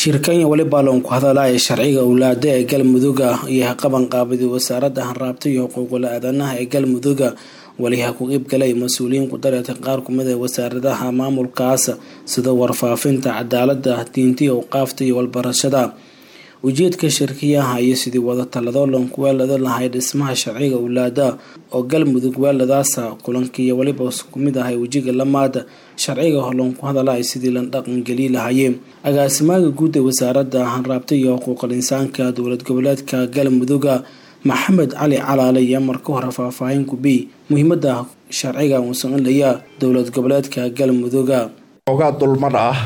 shirkanya weli baalon ku hadalaya sharciga owlaada ee galmuduga iyo qabanqaabadii wasaaradda hanraabta iyo xuquuqul aadanaha ee galmuduga waliha ku qeybgalay mas-uuliyiin ku dareeta qaar kumid ee wasaaradaha maamulkaas sida warfaafinta cadaalada diinta awqaafta iyo walbarashada ujeedka shirkiyaha iyo sidii wada talado lanku weelada lahay dhismaha sharciga owlaada oo galmudug weeladaasa kulankiiyo weliba kumid ahay wejiga lamaada sharciga holanku hadalay sidii la dhaqangeli lahayeen agaasimaaga guud ee wasaarada hanraabta iyo xuquuqal insaanka dowlad goboleedka galmuduga maxamed cali calaale iyo marka hore faahfaahin kubi muhiimada sharciga uusanilaya dowlad goboleedka galmuduga ogaa dulmar ah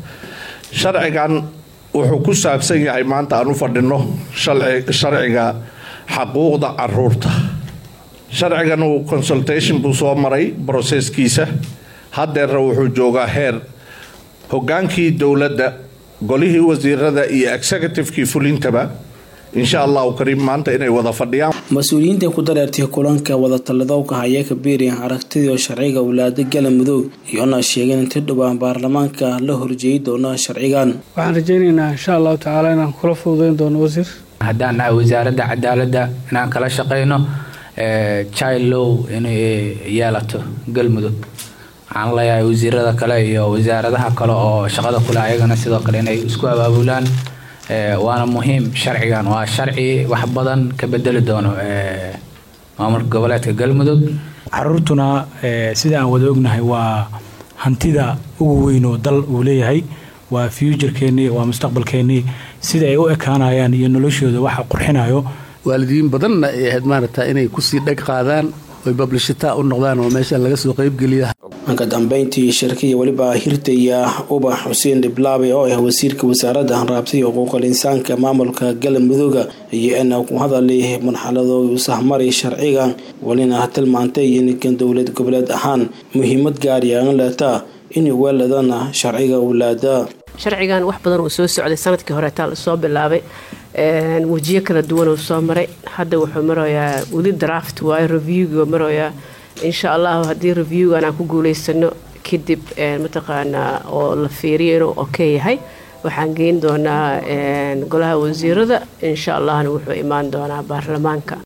sharcigan wuxuu ku saabsan yahay maanta aan u fadhino sharciga xaquuqda caruurta sharcigan uu consultation buu soo maray broseskiisa haddeerna wuxuu joogaa heer hogaankii dowladda golihii wasiirada iyo executivekii fulintaba insha allahu kariim maanta inay wada fadhiyaan mas-uuliyiinta ku dareertay kulanka wadatalladowka haya kabiiri aragtidii sharciga owlaada galamudug iyoona sheegeen inta dhowaan baarlamaanka la horjeeyi doona sharcigan waxaan rajaynaynaa insha allahu tacaala inaan kula fududeyn doono wasiir haddaan nahay wasaaradda cadaaladda inaan kala shaqeyno child low inay yeelato galmudug waxaan leeyahay wasiirada kale iyo wasaaradaha kale oo shaqada kule ayagana sidoo kale inay isku abaabulaan waana muhiim sharcigan waa sharci wax badan ka bedeli doono maamulka goboleedka galmudug caruurtuna sida aan wada ognahay waa hantida ugu weyn oo dal uu leeyahay waa fuujarkeennii waa mustaqbalkeennii sida ay u ekaanayaan iyo noloshooda waxa qurxinayo waalidiin badanna ay ahayd maaragta inay kusii dheg qaadaan oy bablishita u noqdaan oo meesha laga soo qaybgeliya ka dambeyntii shirkiya weliba hirtaya ubax xuseen dhiblaabe oo ah wasiirka wasaaradda hanraabta iyo xuquuqal insaanka maamulka galmuduga iyo ina ku hadalay marxaladoodu sahmaray sharcigan welina tilmaantay inkan dowlad goboleed ahaan muhiimad gaariyaan leetaa in weeladana sharciga owlaada sharcigan wax badan uu soo socday sanadkii horeetaa lasoo bilaabay wejiyo kala duwan uu soo maray hadda wuxuu marayaa weli draft waayo reviewga marayaa insha allahu haddii reviewgan aan ku guuleysano kadib mataqaanaa oo la fiiriyo inuu okay yahay waxaan geyn doonaa golaha wasiirada insha allahna wuxuu imaan doonaa baarlamaanka